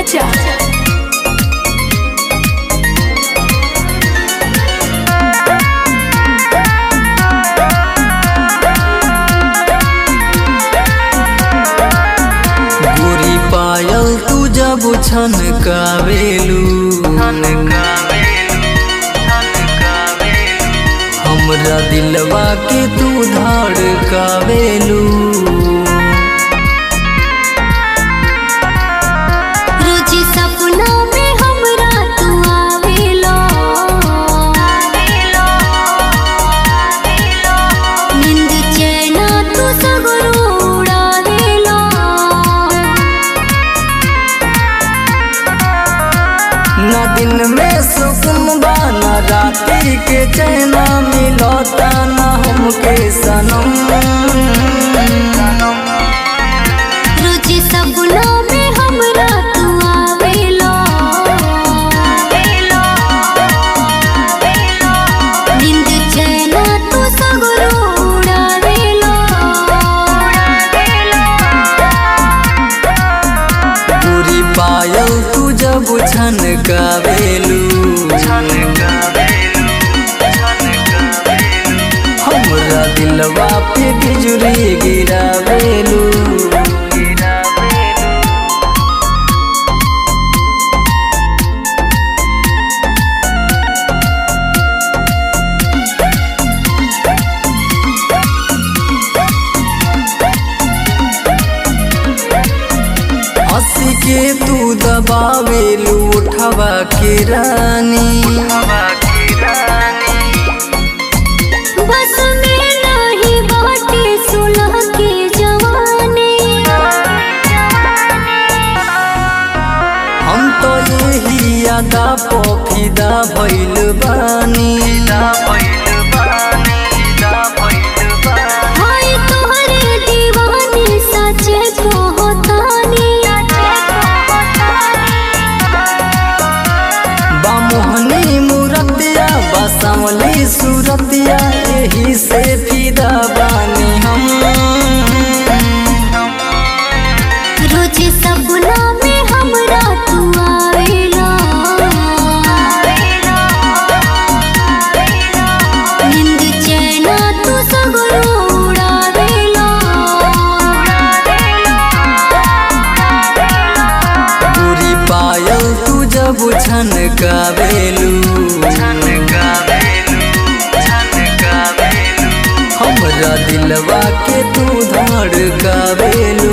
राजा गोरी पायल तू जब छन कावेलू हमरा दिलवा के तू धड़ कावेलू रोजी सपना में हमरा तू आवेलो नींद चैना तू सगरो उड़ावेलो न दिन में सुकून बा न राती के चैना मिलता न हमके सनम रोजी सपना में हमरा तू आवेलो नींद चैना तू सगरो उड़ावेलो गोरी पायल तू जब छन कावेलू हमरा दिलवा पे बिजुली गिरावेलू हंसी के तू दबावेलू उठवा के रानी बस में नहीं बाटे सुलह के जवानी हम तो यही यादा पोफिदा भइल बानी हाय तोहरे दीवानी सचे को होतानी बामोहनी मूरतिया बसमली सूरतिया यही से फिदा बानी हम रोज सपना में हमरा तू आवेला नींद चैना तू सगरो उड़ावेला पूरी पायल तू जब छन कावेलू हमरा दिलवा के तू धड़कावेलू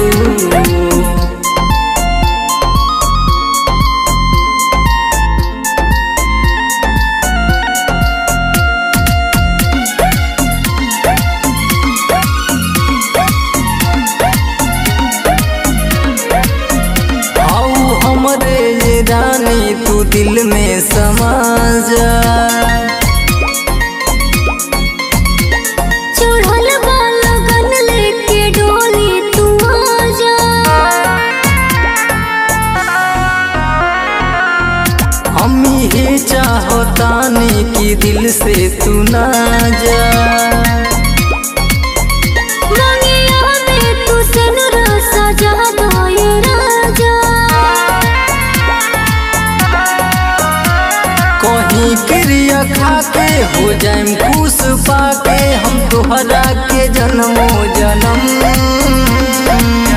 आओ हमरे ये रानी तू दिल में समा जा चढ़ल बा लगन लेके डोली तू आजा हम ही चाहतानी कि दिल से तू ना जा रंगिया में तू सिनुर सजा दो ये राजा कहीं क्रिया खा के हो जाए खुश पाके हम तोहरा के जन्मो जन्म